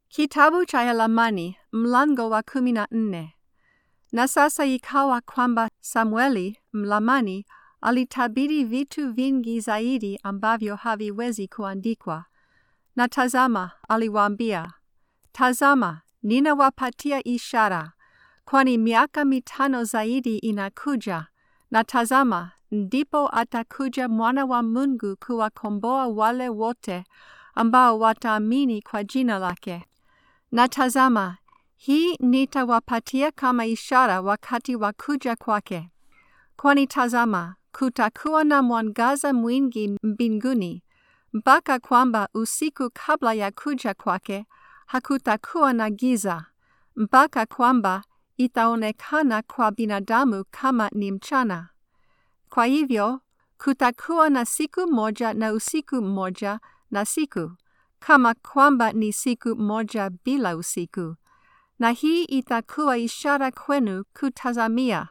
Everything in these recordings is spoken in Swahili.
Kitabu cha Yalamani mlango wa kumi na nne. Na sasa ikawa kwamba Samueli mlamani alitabiri vitu vingi zaidi ambavyo haviwezi kuandikwa. Na tazama, aliwaambia, tazama, ninawapatia ishara, kwani miaka mitano zaidi inakuja, na tazama, ndipo atakuja mwana wa Mungu kuwakomboa wale wote ambao wataamini kwa jina lake. Na tazama, hii nitawapatia kama ishara wakati wa kuja kwake. Kwani tazama, kutakuwa na mwangaza mwingi mbinguni, mpaka kwamba usiku kabla ya kuja kwake hakutakuwa na giza, mpaka kwamba itaonekana kwa binadamu kama ni mchana. Kwa hivyo, kutakuwa na siku moja na usiku mmoja na siku, kama kwamba ni siku moja bila usiku. Na hii itakuwa ishara kwenu kutazamia,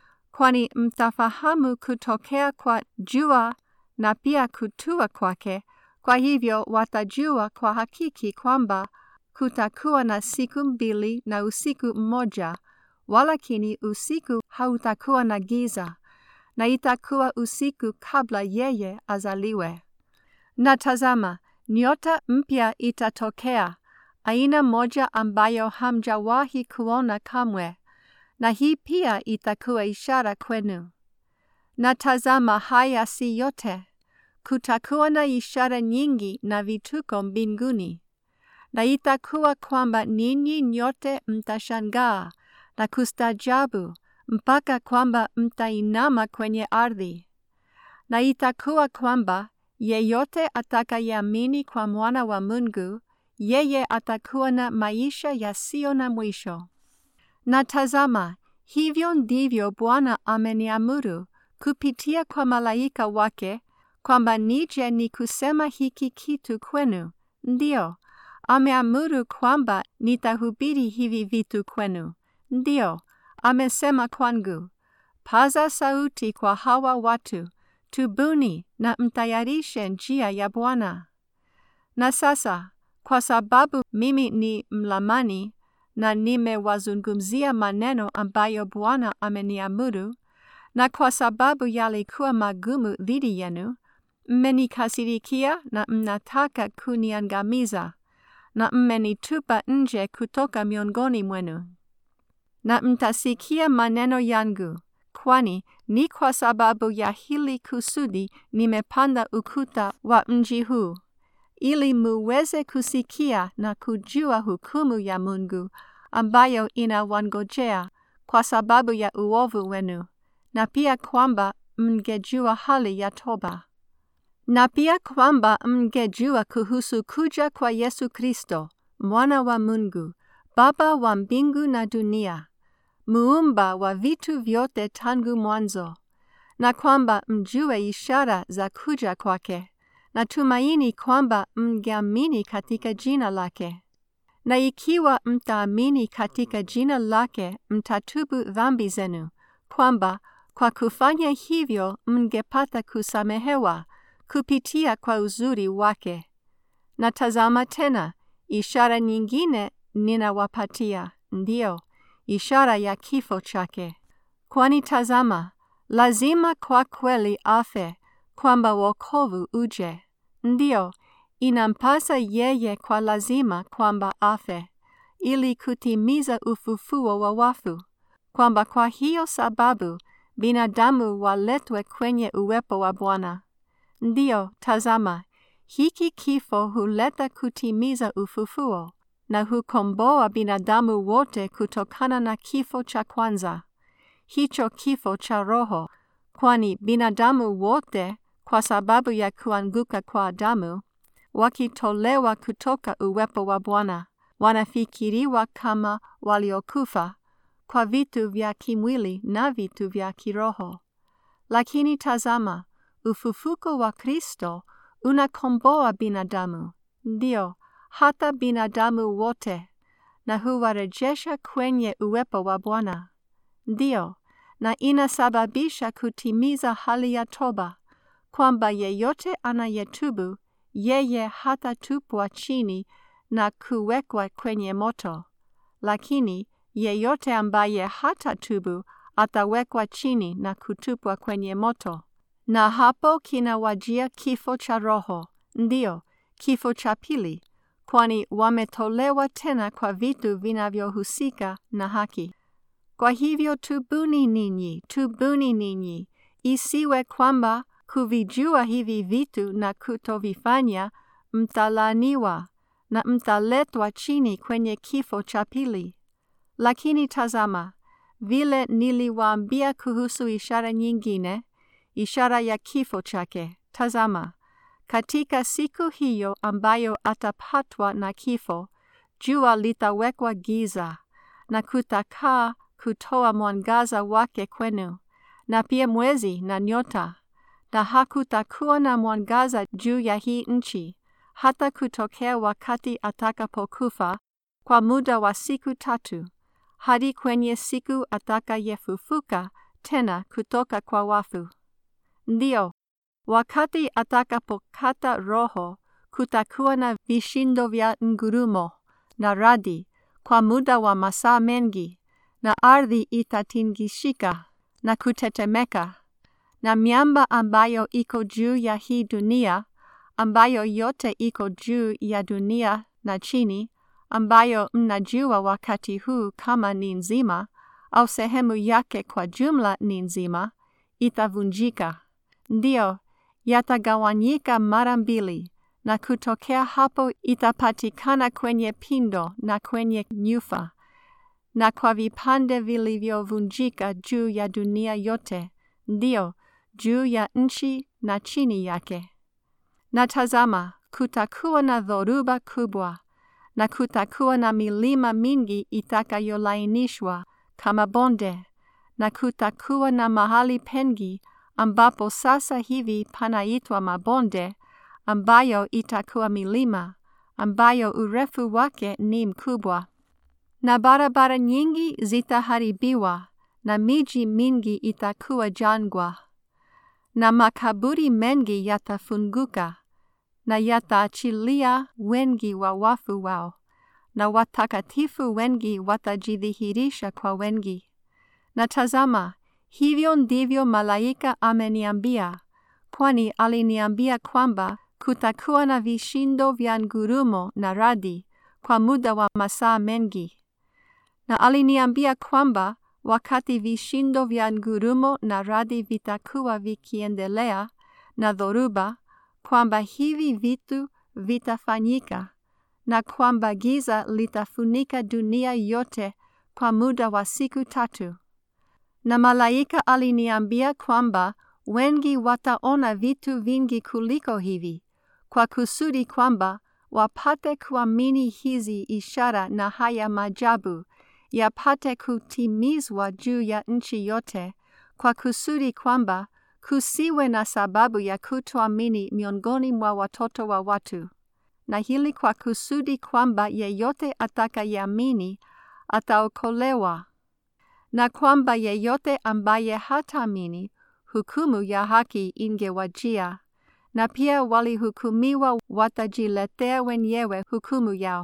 kwani mtafahamu kutokea kwa jua na pia kutua kwake. Kwa hivyo watajua kwa hakiki kwamba kutakuwa na siku mbili na usiku mmoja, walakini usiku hautakuwa na giza, na itakuwa usiku kabla yeye azaliwe. Na tazama, nyota mpya itatokea, aina moja ambayo hamjawahi kuona kamwe, na hii pia itakuwa ishara kwenu. Na tazama, haya si yote, kutakuwa na ishara nyingi na vituko mbinguni. Na itakuwa kwamba ninyi nyote mtashangaa na kustajabu mpaka kwamba mtainama kwenye ardhi. Na itakuwa kwamba yeyote atakayeamini kwa mwana wa Mungu, yeye atakuwa na maisha yasiyo na mwisho. Na tazama, hivyo ndivyo Bwana ameniamuru kupitia kwa malaika wake kwamba nije ni kusema hiki kitu kwenu. Ndiyo, ameamuru kwamba nitahubiri hivi vitu kwenu. Ndiyo, amesema kwangu, paza sauti kwa hawa watu, tubuni na mtayarishe njia ya Bwana. Na sasa, kwa sababu mimi ni mlamani na nimewazungumzia maneno ambayo Bwana ameniamuru, na kwa sababu yalikuwa magumu dhidi yenu, mmenikasirikia na mnataka kuniangamiza, na mmenitupa nje kutoka miongoni mwenu. Na mtasikia maneno yangu, kwani ni kwa sababu ya hili kusudi nimepanda ukuta wa mji huu, ili muweze kusikia na kujua hukumu ya Mungu ambayo inawangojea kwa sababu ya uovu wenu, na pia kwamba mngejua hali ya toba. Na pia kwamba mngejua kuhusu kuja kwa Yesu Kristo, mwana wa Mungu, Baba wa mbingu na dunia, muumba wa vitu vyote tangu mwanzo, na kwamba mjue ishara za kuja kwake, na tumaini kwamba mngeamini katika jina lake. Na ikiwa mtaamini katika jina lake, mtatubu dhambi zenu, kwamba kwa kufanya hivyo mngepata kusamehewa kupitia kwa uzuri wake. Na tazama tena, ishara nyingine ninawapatia, ndiyo, ishara ya kifo chake. Kwani tazama, lazima kwa kweli afe, kwamba wokovu uje. Ndiyo, inampasa yeye kwa lazima kwamba afe, ili kutimiza ufufuo wa wafu, kwamba kwa hiyo sababu binadamu waletwe kwenye uwepo wa Bwana. Ndiyo, tazama, hiki kifo huleta kutimiza ufufuo na hukomboa binadamu wote kutokana na kifo cha kwanza, hicho kifo cha roho, kwani binadamu wote kwa sababu ya kuanguka kwa Adamu, wakitolewa kutoka uwepo wa Bwana, wanafikiriwa kama waliokufa kwa vitu vya kimwili na vitu vya kiroho. Lakini tazama, ufufuko wa Kristo unakomboa binadamu, ndio hata binadamu wote, na huwarejesha kwenye uwepo wa Bwana. Ndio, na inasababisha kutimiza hali ya toba, kwamba yeyote anayetubu yeye hatatupwa chini na kuwekwa kwenye moto. Lakini yeyote ambaye hatatubu atawekwa chini na kutupwa kwenye moto. Na hapo kinawajia kifo cha roho, ndiyo kifo cha pili, kwani wametolewa tena kwa vitu vinavyohusika na haki. Kwa hivyo tubuni ninyi, tubuni ninyi, isiwe kwamba kuvijua hivi vitu na kutovifanya mtalaniwa na mtaletwa chini kwenye kifo cha pili. Lakini tazama, vile niliwaambia kuhusu ishara nyingine, ishara ya kifo chake. Tazama, katika siku hiyo ambayo atapatwa na kifo, jua litawekwa giza na kutakaa kutoa mwangaza wake kwenu, na pia mwezi na nyota, na hakutakuwa na mwangaza juu ya hii nchi, hata kutokea wakati atakapokufa kwa muda wa siku tatu, hadi kwenye siku atakayefufuka tena kutoka kwa wafu. Ndiyo, wakati atakapokata roho, kutakuwa na vishindo vya ngurumo na radi kwa muda wa masaa mengi, na ardhi itatingishika na kutetemeka, na miamba ambayo iko juu ya hii dunia, ambayo yote iko juu ya dunia na chini, ambayo mnajua wakati huu kama ni nzima, au sehemu yake kwa jumla ni nzima, itavunjika. Ndiyo, yatagawanyika mara mbili, na kutokea hapo itapatikana kwenye pindo na kwenye nyufa, na kwa vipande vilivyovunjika juu ya dunia yote, ndiyo, juu ya nchi na chini yake. Na tazama, kutakuwa na dhoruba kubwa, na kutakuwa na milima mingi itakayolainishwa kama bonde, na kutakuwa na mahali pengi ambapo sasa hivi panaitwa mabonde, ambayo itakuwa milima, ambayo urefu wake ni mkubwa. Na barabara nyingi zitaharibiwa, na miji mingi itakuwa jangwa, na makaburi mengi yatafunguka, na yataachilia wengi wa wafu wao, na watakatifu wengi watajidhihirisha kwa wengi. Na tazama, hivyo ndivyo malaika ameniambia, kwani aliniambia kwamba kutakuwa na vishindo vya ngurumo na radi kwa muda wa masaa mengi. Na aliniambia kwamba wakati vishindo vya ngurumo na radi vitakuwa vikiendelea na dhoruba, kwamba hivi vitu vitafanyika na kwamba giza litafunika dunia yote kwa muda wa siku tatu. Na malaika aliniambia kwamba wengi wataona vitu vingi kuliko hivi, kwa kusudi kwamba wapate kuamini hizi ishara na haya maajabu yapate kutimizwa juu ya nchi yote, kwa kusudi kwamba kusiwe na sababu ya kutoamini miongoni mwa watoto wa watu, na hili kwa kusudi kwamba yeyote atakayeamini ataokolewa, na kwamba yeyote ambaye hataamini hukumu ya haki ingewajia, na pia walihukumiwa watajiletea wenyewe hukumu yao.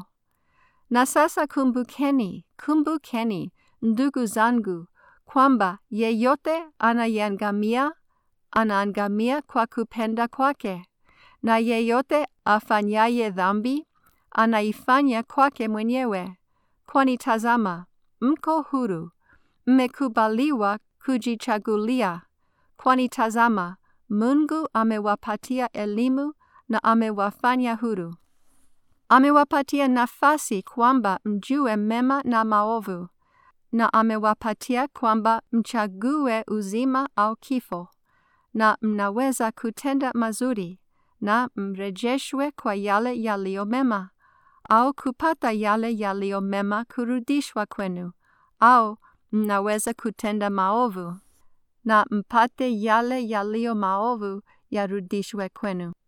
Na sasa kumbukeni, kumbukeni, ndugu zangu, kwamba yeyote anayeangamia anaangamia kwa kupenda kwake, na yeyote afanyaye dhambi anaifanya kwake mwenyewe. Kwani tazama, mko huru, mmekubaliwa kujichagulia. Kwani tazama, Mungu amewapatia elimu na amewafanya huru. Amewapatia nafasi kwamba mjue mema na maovu, na amewapatia kwamba mchague uzima au kifo, na mnaweza kutenda mazuri, na mrejeshwe kwa yale yaliyo mema, au kupata yale yaliyo mema kurudishwa kwenu, au mnaweza kutenda maovu, na mpate yale yaliyo maovu yarudishwe kwenu.